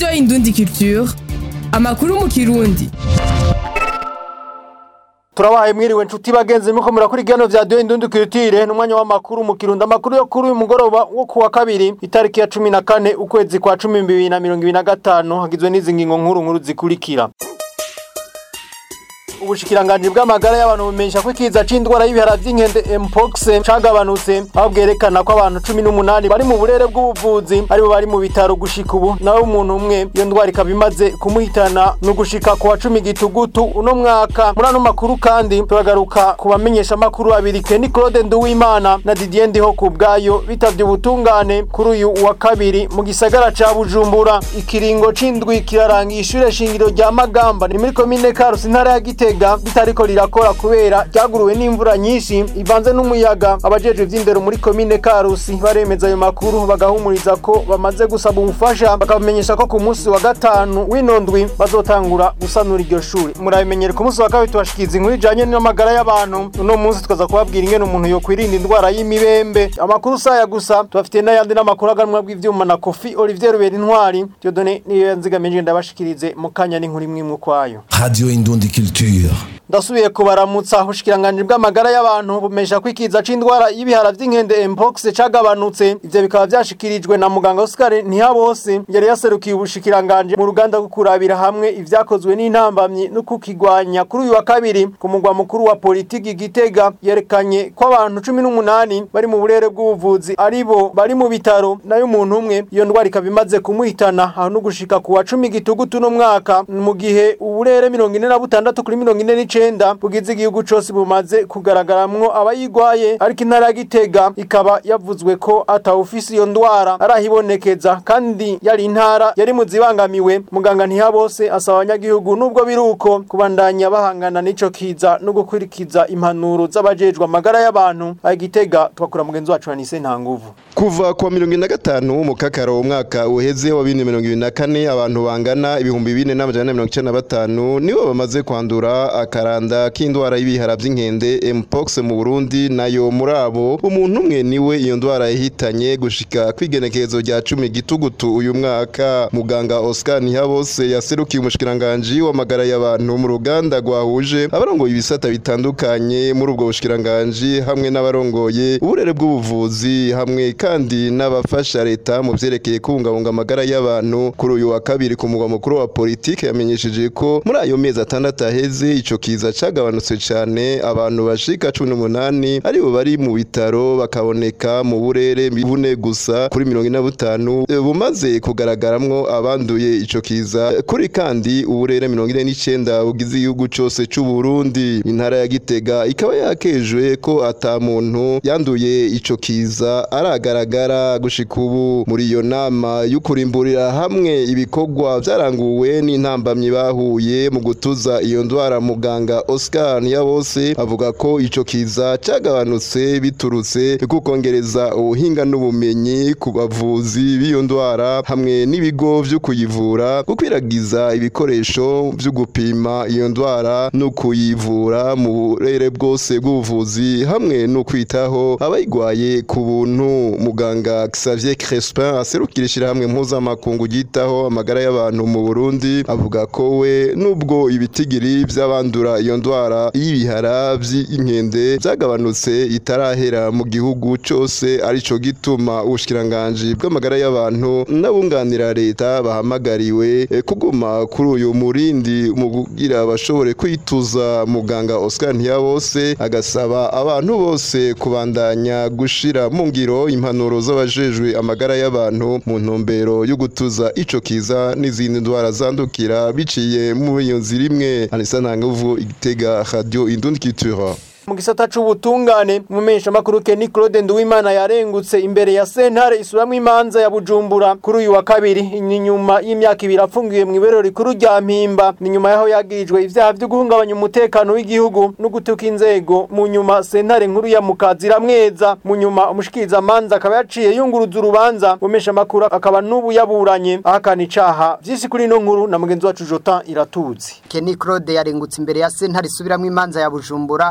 radiyo indundi culture amakuru mu kirundi turabahaye mwiriwe nshuti bagenzi muko murakuri igano vya Dieu Indundi Culture n'umwanya w'amakuru mu Kirundo amakuru yo kuri uyu mugoroba wo kuwa kabiri itariki ya 14 ukwezi kwa 2025 hagizwe n'izi ngingo nkuru nkuru zikurikira ubushikiranganji bw'amagara y'abantu bumenyesha ko ikiza c'indwara y'ibihara vy'inkende mpox cagabanutse aho bwerekana ko abantu cumi n'umunani bari mu burere bw'ubuvuzi aribo bari mu bitaro gushika ubu nawe umuntu umwe iyo ndwara ikaba imaze kumuhitana ni ugushika ku wa cumi gitugutu uno mwaka muri ano makuru kandi turagaruka ku bamenyesha amakuru babiri Kenny Claude Nduwimana na Didier Ndiho ku bwayo bitavye ubutungane kuri uyu wa kabiri mu gisagara ca Bujumbura ikiringo c'indwi kirarangiye ishure shingiro rya Magamba ni muri komine Karusi intara ya Gitega gitega bitariko rirakora kubera ryaguruwe n'imvura nyinshi ivanze n'umuyaga abajejwe vy'indero muri komine Karusi baremeza ayo makuru bagahumuriza ko bamaze gusaba ubufasha bakamenyesha ko ku munsi wa gatanu w'inondwi bazotangura gusanura iryo shuri murabimenyere ku munsi wa kabiri tubashikiza inkuru ijanye n'amagara y'abantu uno munsi tukaza kubabwira ingene umuntu yokwirinda indwara y'imibembe amakuru saya gusa tubafitiye n'ayandi n'amakuru aganwa bw'ivyuma na Kofi Olivier Rubera Intwari Dieudonné niyo yanzigamije ndabashikirize mu kanya n'inkuru imwe imwe kwayo Radio Indundi Culture. ndasubiye kubaramutsa ubushikiranganji bw'amagara y'abantu bumesha ko ikiza c'indwara y'ibihara vy'inkende mpox cagabanutse ivyo bikaba vyashikirijwe na muganga Oscar Ntihabose yari yaserukiye ubushikiranganji mu ruganda rwo kurabira hamwe ivyakozwe n'intambamyi no kukigwanya kuri uyu wa kabiri ku mugwa mukuru wa politiki Gitega yerekanye ko abantu cumi n'umunani bari mu burere bw'ubuvuzi aribo bari mu bitaro nayo umuntu umwe iyo ndwara ikaba imaze kumuhitana aho no gushika ku wa cumi gitugutu no mwaka mu gihe uburere mirongo ine na butandatu kuri mirongo ine n'icenda bugize igihugu cose bumaze kugaragaramwo abayigwaye ariko intara ya Gitega ikaba yavuzwe ko atawufise iyo ndwara arahibonekeza kandi yari intara yari mu zibangamiwe muganga ntihabose asaba abanyagihugu nubwo biruko kubandanya bahangana n'ico kiza no gukurikiza impanuro z'abajejwe amagara y'abantu aya Gitega twakura mugenzi wacu Anise Ntanguvu kuva kuwa mirongo ine na gatanu mu kakaro umwaka uheze wa bibiri mirongo ibiri na kane abantu bangana ibihumbi bine n'amajana na mirongo icenda na batanu nibo bamaze kwandura akaranda k'indwara y'ibihara vy'inkende mpox mu Burundi nayo muri abo umuntu umwe niwe iyo ndwara yahitanye gushika kwigenekerezo rya cumi gitugutu uyu mwaka muganga Oscar Ntihabose yaserukiye umushikiranganji w'amagara y'abantu mu ruganda rwahuje abarongoye ibisata bitandukanye muri ubwo bushikiranganji hamwe n'abarongoye uburere bw'ubuvuzi hamwe kandi n'abafasha leta mu vyerekeye kubungabunga amagara y'abantu kuri uyu wa kabiri ku mugwa mukuru wa politike yamenyesheje ko muri ayo mezi atandatu aheze ico kiza cagabanutse cane abantu bashika cumi n'umunani aribo bari mu bitaro bakaboneka mu burere bune gusa kuri mirongo ine na butanu bumaze kugaragaramwo abanduye ico kiza kuri kandi uburere mirongo ine n'icenda bugize igihugu cose c'uburundi intara ya gitega ikaba yakejwe ko ata muntu yanduye ico kiza aragaragara gushika ubu muri iyo nama y'ukurimburira hamwe ibikorwa vyaranguwe n'intambamyi bahuye mu gutuza iyo ndwara muganga Oscar Niyabose avuga ko ico kiza cagabanutse biturutse kukongereza ubuhinga n'ubumenyi ku bavuzi b'iyo ndwara hamwe n'ibigo vyo kuyivura gukwiragiza ibikoresho vyo gupima iyo ndwara no kuyivura mu burere bwose bw'ubuvuzi hamwe no kwitaho abayigwaye ku buntu muganga Xavier Crespin aserukira ishirahamwe mpuzamakungu ryitaho amagara y'abantu mu Burundi avuga ko we nubwo ibitigiri vy'abandura iyo ndwara y'ibihara vy'inkende vyagabanutse itarahera mu gihugu cose arico gituma ubushikiranganji bw'amagara y'abantu n'abunganira leta bahamagariwe eh, kuguma kuri uyu murindi mu kugira bashobore kwituza muganga Oscar Ntiyabose agasaba abantu bose kubandanya gushira mu ngiro impanuro z'abajejwe amagara y'abantu mu ntumbero yo gutuza ico kiza n'izindi ndwara zandukira biciye muri iyo nzira imwe Anisa Ntanguvu igitega radio Indundi Culture mu gisata c'ubutungane umumenyesha makuru Kenny Claude Nduwimana yarengutse imbere ya sentare isuramwo imanza ya Bujumbura kuri uyu wa kabiri ni nyuma y'imyaka ibiri afungiwe mu ibero rikuru rya Mpimba ni nyuma yaho yagirijwe ivyaha vyo guhungabanya umutekano w'igihugu no gutuka inzego mu nyuma sentare nkuru ya Mukazira mweza mu nyuma umushikiriza manza akaba yaciye yunguruza urubanza umumenyesha makuru akaba n'ubu yaburanye ahakana icaha vyisi kuri ino nkuru na mugenzi wacu Jotin Iratuzi Kenny Claude yarengutse imbere ya sentare isubiramwo imanza ya Bujumbura inyuma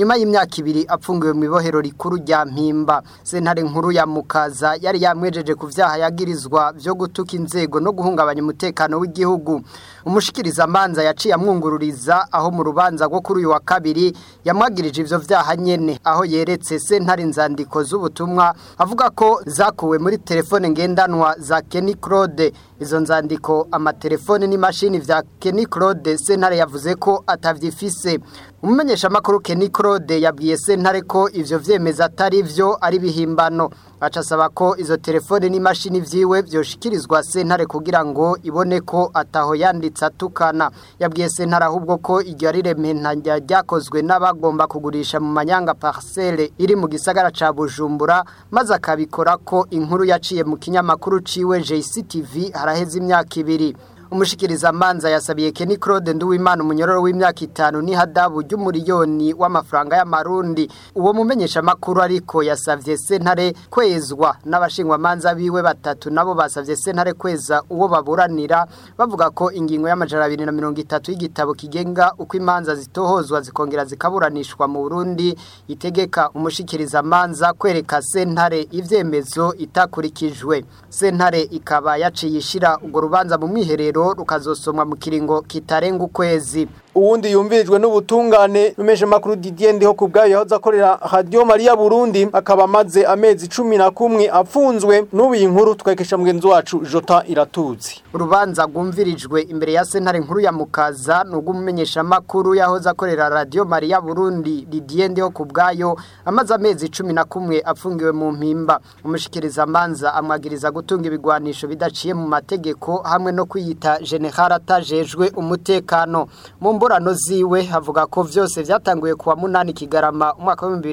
inyuma y'imyaka ibiri apfungiwe mu ibohero rikuru rya mpimba sentare nkuru ya mukaza yari yamwejeje ku vyaha yagirizwa vyo gutuka inzego no guhungabanya umutekano w'igihugu umushikirizamanza yaciye amwungururiza aho mu rubanza rwo kuri uyu wa kabiri yamwagirije ivyo vyaha nyene aho yeretse sentare inzandiko z'ubutumwa avuga ko zakuwe muri telefone ngendanwa za Kenny Claude izo nzandiko amatelefone n'imashini vya Kenny Claude sentare yavuze ko atavyifise umumenyesha makuru Kenny Claude yabwiye sentare ko ivyo vyemeza atari vyo ari bihimbano aca asaba ko izo telefone n'imashini vyiwe vyoshikirizwa sentare kugira ngo ibone ko ataho yanditse atukana yabwiye sentare ahubwo ko iryo ari rementanya ryakozwe n'abagomba kugurisha mu manyanga parcelle iri mu gisagara ca Bujumbura maze akabikora ko inkuru yaciye mu kinyamakuru ciwe JCTV haraheze imyaka ibiri umushikiriza manza yasabiye Kenny Claude Nduwimana umunyororo w'imyaka itanu ni hadabu ry'umuriyoni w'amafaranga y'amarundi uwo mumenyesha makuru ariko yasavye sentare kwezwa n'abashingwa manza biwe batatu nabo basavye sentare kweza uwo baburanira bavuga ko ingingo y'amajana 230 y'igitabo kigenga uko imanza zitohozwa zikongera zikaburanishwa mu Burundi itegeka umushikiriza manza kwereka sentare ivyemezo itakurikijwe sentare ikaba yaciye ishira urwo rubanza mu mwiherero rukazosomwa mu kiringo kitarenga ukwezi uwundi yumvirijwe n'ubutungane numeshe makuru Didier ndiho kubgayo yahoze akorera Radio Maria Burundi akaba amaze amezi 11 apfunzwe n'ubu inkuru twekesha mugenzi wacu Jota iratuzi urubanza rwumvirijwe imbere ya sentare nkuru ya Mukaza nubwo umumenyesha makuru yahoze akorera Radio Maria Burundi Didier ndiho kubgayo amaze amezi 11 apfungiwe mu mpimba umushikiriza manza amwagiriza gutunga ibigwanisho bidaciye mu mategeko hamwe no kwiyita general atajejwe umutekano mu mburano ziwe havuga ko vyose vyatanguye kuwa munani kigarama umwaka wa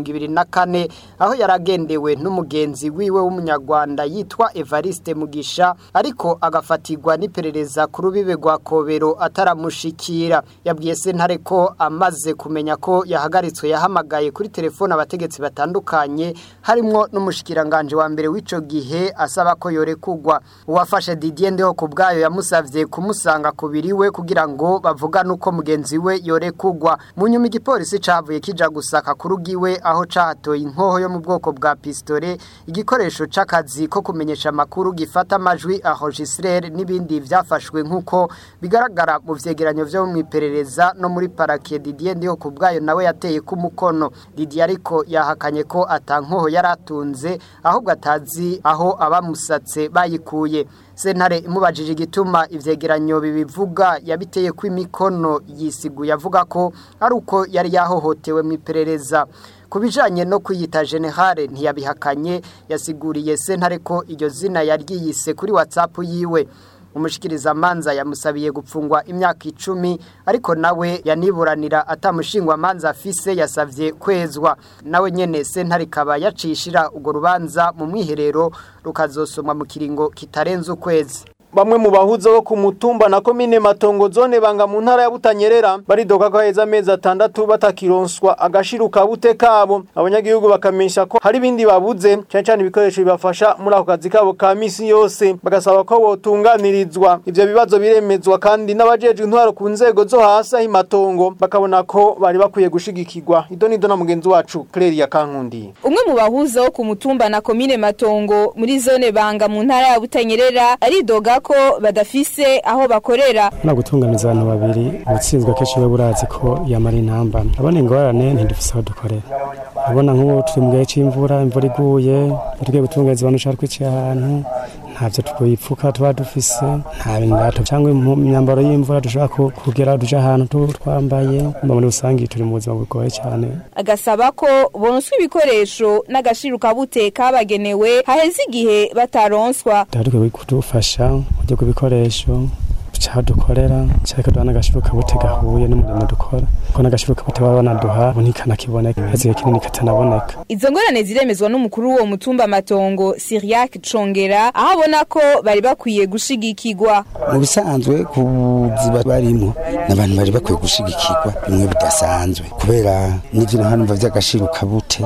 2024 aho yaragendewe n'umugenzi wiwe w'umunyarwanda yitwa Evariste Mugisha ariko agafatirwa n'iperereza ku rubibe rwa Kobero ataramushikira yabwiye sentare ko amaze kumenya ko yahagaritswe yahamagaye kuri telefone abategetsi batandukanye harimwo n'umushikiranganje wa mbere w'ico gihe asaba ko yorekugwa uwafashe Didier ndeho kubgayo yamusavye kumusanga kubiriwe kugira ngo bavugane uko mugenzi we yorekugwa mu nyuma igipolisi cavuye kija gusaka kurugiwe aho cahatoye inkoho yo mu bwoko bwa pistole igikoresho c'akazi ko kumenyesha amakuru gifata amajwi enregistreur n'ibindi vyafashwe nk'uko bigaragara mu vyegeranyo vyo mu iperereza no muri parake Didier ndiho kubgayo nawe yateye ku mukono Didier ariko yahakanye ko atankoho yaratunze ahubwo atazi aho abamusatse bayikuye sentare imubajije igituma ivyegeranyo bibivuga yabiteye ku imikono yisiguye avuga ko ari uko yari yahohotewe mu iperereza kubijanye no kwiyita generale ntiyabihakanye yasiguriye sentare ko iryo zina yaryiyise kuri WhatsApp yiwe umushikiriza manza yamusabiye gupfungwa imyaka icumi ariko nawe yaniburanira atamushingwa manza afise yasavye kwezwa nawe nyene sentare ikaba yacishira urwo rubanza mu mwiherero rukazosomwa mu kiringo kitarenze ukwezi bamwe mu bahuza bo ku mutumba na komine matongo zone banga mu ntara ya Butanyerera baridoka ko heza amezi atandatu batakironswa agashiruka bute kabo abanyagihugu bakamenyesha ko hari ibindi babuze cyane cyane ibikoresho bibafasha muri ako kazi kabo ka misi yose bagasaba ko botunganirizwa ivyo bibazo biremezwa kandi n'abajejwe intwaro ku nzego zo hasi aho imatongo bakabona ko bari bakwiye gushigikirwa ido nido na mugenzi wacu Claire Kankundi umwe mu bahuza wo ku mutumba na komine matongo muri zone banga mu ntara ya Butanyerera aridoga ko badafise aho bakorera no gutunganiza abantu babiri ubutsinzwe kenshi we burazi ko yamara intambara abona ingorane ntidufise aho dukorera abona nk'ubu turi mu gihe c'imvura imvura iguye tugiye gutunganiza abantu ushaka kwicara ahantu ntavyo twipfuka tuba dufise nta bindato cyangwa imyambaro y'imvura dushobora kugera duja ahantu twambaye mba muri rusange turi mu buzima bugoye cyane agasaba ko bonswa ibikoresho n'agashiruka bute kabagenewe haheze igihe bataronswa dukwiye kudufasha mu buryo bw'ibikoresho cyaho dukorera cyareka duha n'agashiruka bute gahuye n'umurimo dukora ko n'agashiruka bute baba banaduha ntikanakiboneka haziye kinini katanaboneka izo ngorane ziremezwa n'umukuru w'uwo mutumba matongo Siriac Congera aho abona ko bari bakwiye gushigikirwa mu bisanzwe ku ziba barimo n'abantu bari bakwiye gushigikirwa bimwe bidasanzwe kubera n'ivyo hano vy'agashiruka bute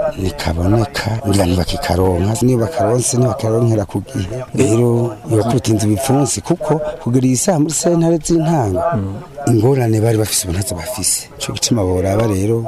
nikaboneka ngira ntibakikaronka niyo bakaronse ntibakaronkera ku gihe rero yokuruta inzu bipfunsi kuko kugira iyi isaha muri sentare z'intango ingorane bari bafise ubu ntazo bafise ico gituma boraba rero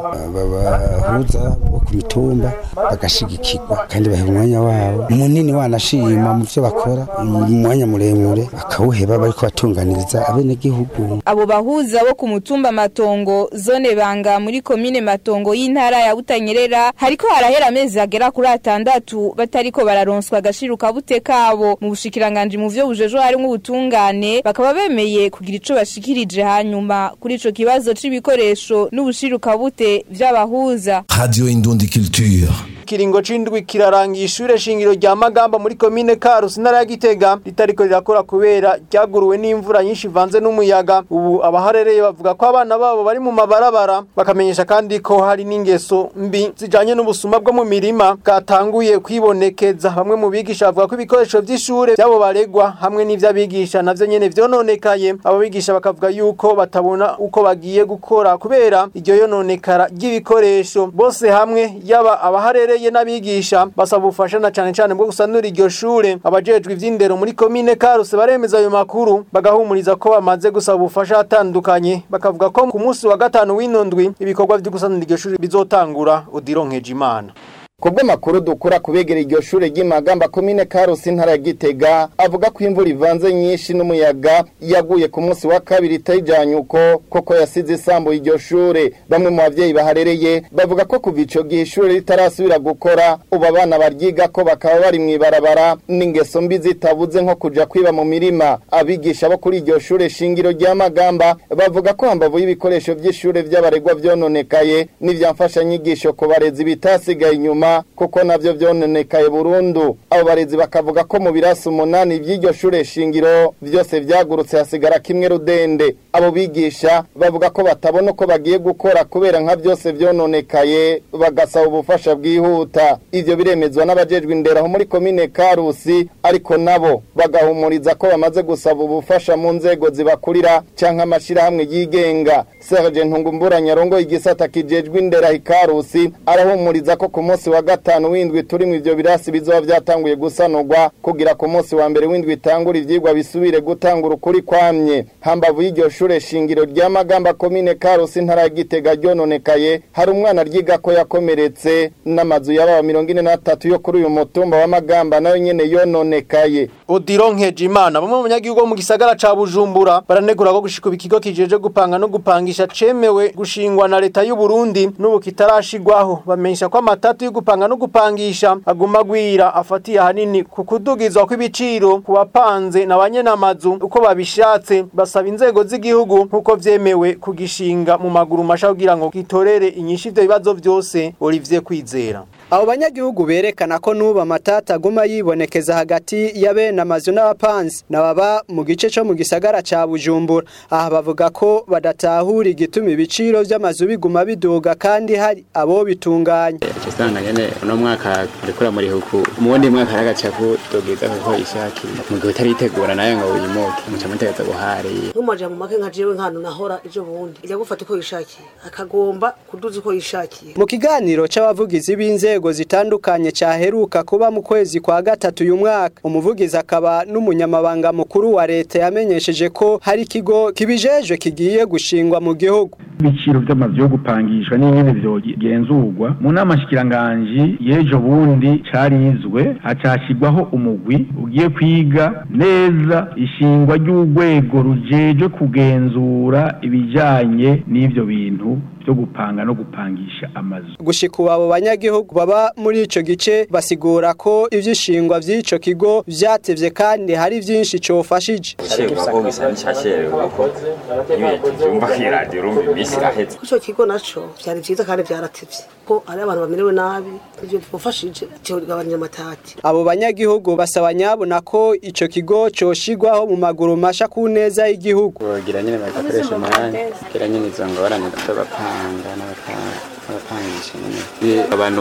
babahuza bo ku mitumba bagashigikirwa kandi baha umwanya wabo munini wanashima mu vyo bakora umwanya muremure bakawuheba bariko batunganiriza abenegihugu abo bahuza bo ku mutumba matongo zone banga muri komine matongo y'intara ya butanyerera hariko harahera amezi agera kuri atandatu batariko bararonswa agashiruka bute kabo mu bushikiranganje mu vyo bujejwe harimwo ubutungane bakaba bemeye kugira ico bashikirije hanyuma kuri ico kibazo c'ibikoresho n'ubushiruka bute vy'abahuza Radio Indundi Culture. kiringo c'indwi kirarangiye ishure shingiro rya Magamba muri komine Karusi ntara ya Gitega ritariko rirakora kubera ryaguruwe n'imvura nyinshi ivanze n'umuyaga ubu abaharereye bavuga ko abana babo bari mu mabarabara bakamenyesha kandi ko hari n'ingeso mbi zijanye n'ubusuma bwo mu mirima bwatanguye kwibonekeza bamwe mu bigisha bavuga ko ibikoresho vy'ishure byabo baregwa hamwe n'ivy'abigisha navyo nyene vyononekaye abo bigisha bakavuga yuko batabona uko bagiye gukora kubera iryo yononekara ry'ibikoresho bose hamwe yaba abaharereye n'abigisha basaba ubufasha na cane cane bwo gusanura iryo shure abajejwe ivy'indero muri komine Karuse baremeza ayo makuru bagahumuriza ko bamaze gusaba ubufasha atandukanye bakavuga ko ku munsi wa gatanu w'inondwi ibikorwa vyo gusanura iryo shure bizotangura udironkeje imana Kubwo makuru dukura kubegera iryo shure ry'Imagamba komine Karusi intara ya Gitega avuga ko imvura ivanze nyinshi n'umuyaga yaguye ku munsi wa kabiri itajanye uko koko yasize isambu iryo shure bamwe mu bavyeyi baharereye bavuga ko kuva ico gihe ishure ritarasubira gukora ubu abana baryiga ko bakaba bari mw'ibarabara n'ingeso mbi zitabuze nko kuja kwiba mu mirima abigisha bo kuri iryo shure shingiro rya Magamba bavuga ko hambavu y'ibikoresho vy'ishure vy'abaregwa vyononekaye n'ivyamfasha nyigisho ku barezi bitasigaye inyuma kuko navyo vyononekaye burundu abo barezi bakavuga ko mu birasi umunani by'iryo shure shingiro vyose vyagurutse hasigara kimwe rudende abo bigisha bavuga ko batabona uko bagiye gukora kubera nka vyose vyononekaye bagasaba ubufasha bwihuta ivyo biremezwa n'abajejwe indero aho muri komine Karusi ariko nabo bagahumuriza ko bamaze gusaba ubufasha mu nzego zibakurira canke amashirahamwe yigenga Serge Ntungumbura Nyarongo igisata kijejwe indero Karusi arahumuriza ko ku munsi wa gatanu w'indwi turi mu ivyo birasi bizoba vyatanguye gusanurwa kugira ku munsi wa mbere w'indwi itangura ivyigwa bisubire gutangura ukuri kwamye hambavu y'iryo shure shingiro rya Magamba komine Karusi intara ya Gitega ryononekaye hari umwana ryiga ko yakomeretse n'amazu y'ababa mirongo ine n'atatu yo kuri uyu mutumba wa Magamba nayo nyene yononekaye udironkeje imana bamwe mu banyagihugu bo mu gisagara ca Bujumbura baranegura ko gushika ikigo kijeje gupanga no gupangisha cemewe gushingwa na leta y'u Burundi n'ubu kitarashigwaho bamenyesha ko amatatu yo gupanga no gupangisha aguma gwira afatiye hanini ku kudugizwa kw'ibiciro ku bapanze na banyenamazu uko babishatse basaba inzego z'igihugu nk'uko vyemewe kugishinga mu maguru masha kugira ngo gitorere inyinshi ivyo bibazo vyose Olivier Kwizera abo banyagihugu berekana ko nuba amatata aguma yibonekeza hagati ya bene amazu n'abapanzi nababa mu gice cyo mu gisagara ca Bujumbura aha bavuga ko badatahura igituma ibiciro vy'amazu biguma biduga kandi hari abo bitunganya usanga nyene uno mwaka urikura muri huku mu wundi mwaka haragaca kudogiza kuko ishakiye mu gihe utaritegura nayo ngo uyimuke muca mutegeza guhariye nk'umuja mu make nka jewe nk'ahantu nahora ejo bundi ijya gufata uko yishakiye akagomba kuduza uko yishakiye mu kiganiro c'abavugizi b'inzego zitandukanye caheruka kuba mu kwezi kwa gatatu uyu mwaka umuvugizi akaba n'umunyamabanga mukuru wa leta yamenyesheje ko hari ikigo kibijejwe kigiye gushingwa mu gihugu ibiciro by'amazu yo gupangishwa n'ibindi vyogenzurwa mu nama shikiranganji y'ejo bundi carizwe hacashigwaho umugwi ugiye kwiga neza ishingwa ry'urwego rujejwe kugenzura ibijanye n'ivyo bintu byo gupanga no gupangisha amazu gushika ubu abo banyagihugu baba muri ico gice basigura ko ivyishingwa vy'ico kigo vyatevye kandi hari vyinshi cofashije ko gisa n'icyasherewe ko ibintu byumva ku iradiyo urumva iminsi iraheze ico kigo naco vyari vyiza kandi vyaratevye ko ari abantu bamerewe nabi ivyo twafashije kigabanya amatati abo banyagihugu basaba nyabona ko ico kigo coshigwaho mu maguru masha ku neza y'igihugu kugira nyine bagakoresha umwanya kugira nyine izo ngorane z'abapanga n'abapangisha nyine babanuka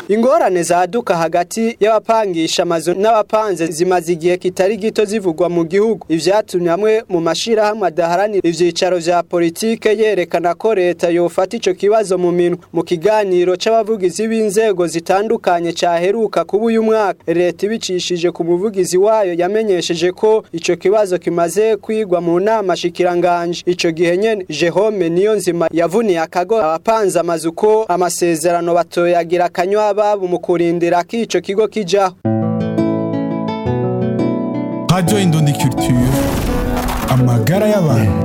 ingorane zaduka hagati y'abapangisha amazu n'abapanze zimaze igihe kitari gito zivugwa mu gihugu ivyatumye amwe mu mashirahamwe adaharanira ivyicaro vya politike yerekana ko leta yofata ico kibazo mu minwe mu kiganiro c'abavugizi b'inzego zitandukanye caheruka kuba uyu mwaka leta ibicishije ku muvugizi wayo yamenyesheje ko ico kibazo kimaze kwigwa mu nama shikiranganje ico gihe nyene Jerome niyo nzima yavuniye akago abapanze amazu ko amasezerano batoyagira akanywa ababo mu kurindira ko ico kigo kijaho Radio Indundi Culture amagara y'abantu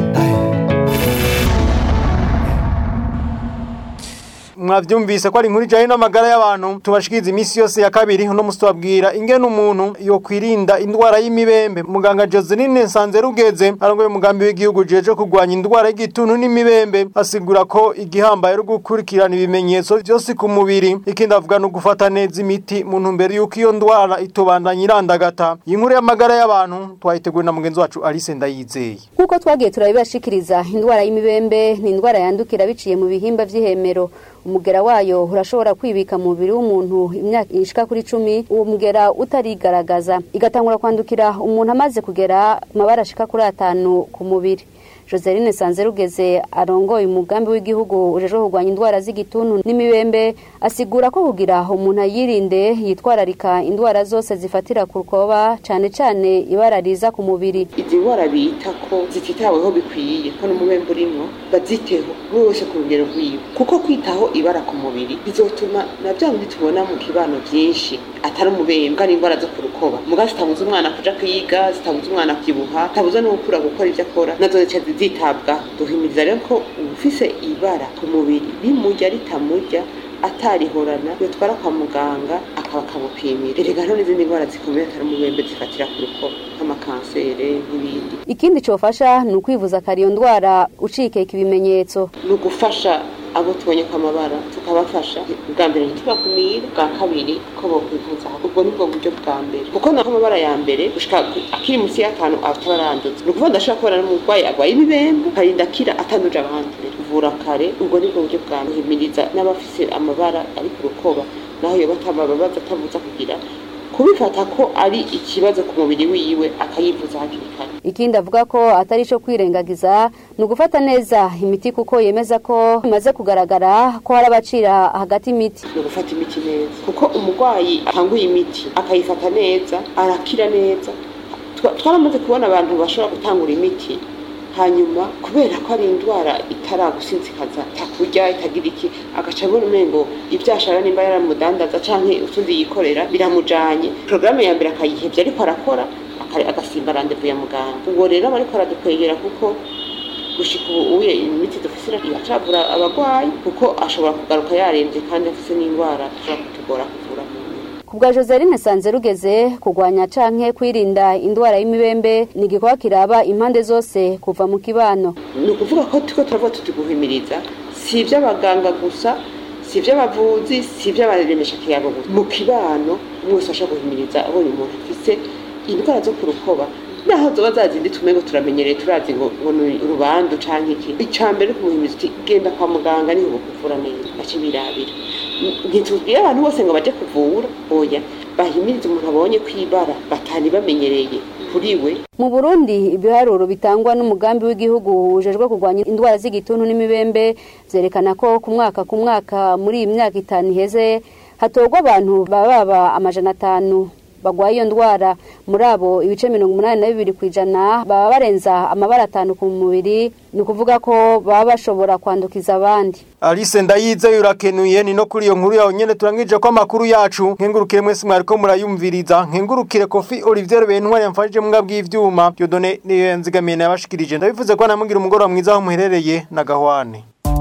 mwavyumvise ko ari inkuru ijanye n'amagara y'abantu tubashikiriza iminsi yose ya kabiri uno musi tubabwira ingene umuntu yokwirinda indwara y'imibembe muganga Joseline Nsanzerugeze arongoye umugambi w'igihugu jeje kurwanya indwara y'igituntu n'imibembe asigura ko igihambaye ari gukurikirana ibimenyetso byose ku mubiri ikindi avuga no gufata neza imiti mu ntumbero y'uko iyo ndwara itobandanya irandagata iyi nkuru y'amagara y'abantu twayiteguye na mugenzi wacu Alice Ndayizeye Kuko twagiye turabibashikiriza indwara y'imibembe ni indwara yandukira biciye mu bihimba vy'ihemero umugera wayo urashobora kwibika mu mubiri w'umuntu imyaka ishika kuri cumi uwo mugera utarigaragaza igatangura kwandukira umuntu amaze kugera amabara ashika kuri atanu ku mubiri Joseline Sanzerugeze arongoye umugambi w'igihugu ujejwe kurwanya indwara z'igituntu n'imibembe asigura ko kugira umuntu ayirinde yitwararika indwara zose zifatira ku rukoba cane cane ibara riza ku mubiri izi ndwara bita ko zititaweho bikwiye ko n'umubembe urimwo baziteho buri wese ku rugero rwiwe kuko kwitaho ibara ku mubiri bizotuma na bya bindi tubona mu kibano byinshi atari umubembe ari indwara zo ku rukoba muga zitabuza umwana kuja kwiga zitabuza umwana kwibuha zitabuza no gukura gukora ibyo akora nazo zica zitabwaho duhimiriza rero ko ufise ibara ku mubiri rimurya ritamurya atarihorana yotwara kwa muganga akaba akamupimira erega hariho n'izindi ndwara zikomeye atari umubembe zifatira ku rukoba nk'amakansere n'ibindi ikindi cofasha ni ukwivuza kari iyo ndwara ucikeka ibimenyetso ni ugufasha abo tubonye ko amabara tukabafasha bwa mbere ntitubakumire bwa kabiri ko bokwivuza ubwo nibwo buryo bwa mbere kuko nako amabara ya mbere gushika akiri munsi y'atanu ataba aranduza ni ukuvuga ndashobora kubona n'umurwayi arwaye ibibembe karinda akira atanduje abandi kuvura kare ubwo nibwo buryo bwa mbere guhimiriza n'abafise amabara ari ku rukoba naho yoba atamababaza atavuza kugira kubifata ko ari ikibazo ku mubiri wiwe akayivuza hakiri kare ikindi avuga ko atari ico kwirengagiza ni ugufata neza imiti kuko yemeza ko bimaze kugaragara ko hari abacira hagati imiti ni ugufata imiti neza kuko umurwayi atanguye imiti akayifata neza arakira neza Twa- twaramaze kubona abantu bashobora gutangura imiti hanyuma kubera ko ari indwara itaragusinzikaza takurya itagira iki agaca abona umengo ibyo ashaka nimba yaramudandaza canke utundi yikorera biramujanye porogaramu ya mbere akayihevya ariko arakora aka- agasimba randevu ya muganga ubwo rero aba ariko aradukwegera kuko gushika ubu uye imiti dufise ira- iracavura abagwayi kuko ashobora kugaruka yaremvye kandi afise n'indwara ishobora kutugora kuvura mu kubwa Joseline Sanzerugeze kurwanya canke kwirinda indwara y'imibembe ni igikorwa kiraba impande zose kuva mu kibano ni ukuvuga ko turiko turavuga tuti guhimiriza si iby'abaganga gusa si iby'abavuzi si iby'abaremesha kiyago gusa mu kibano umwe wese ashobora guhimiriza abonye umuntu afise indwara zo ku rukoba naho zoba zazindi tumengo turamenyereye turazi ngo ngo ni urubandu canke iki ica mbere ni kumuhimiriza uti genda kwa muganga niho bakuvura neza bace birabira ntitubwire abantu bose ngo baje kuvura oya bahimiriza umuntu abonye kwibara batani bamenyereye kuri we mu Burundi ibiharuro bitangwa n'umugambi w'igihugu ujejwe kurwanya indwara z'igituntu n'imibembe vyerekana ko ku mwaka ku mwaka muri iyi myaka itanu iheze hatorwa abantu baba baba amajana atanu bagwaye iyo ndwara muri abo ibice mirongo umunani na bibiri ku ijana baba barenza amabara atanu ku mubiri ni ukuvuga ko baba bashobora kwandukiza abandi Alice ndayize urakenuye ni no kuri iyo nkuru yawe nyene turangije ko amakuru yacu nkengurukire mwese mwariko murayumviriza nkengurukire Kofi Olivier Bentwari yamfashije mu bw'ivyuma Dieudonné niyo yanzigamiye nabashikirije ndabivuze ko namugira umugoroba mwiza aho muherereye na Gahwane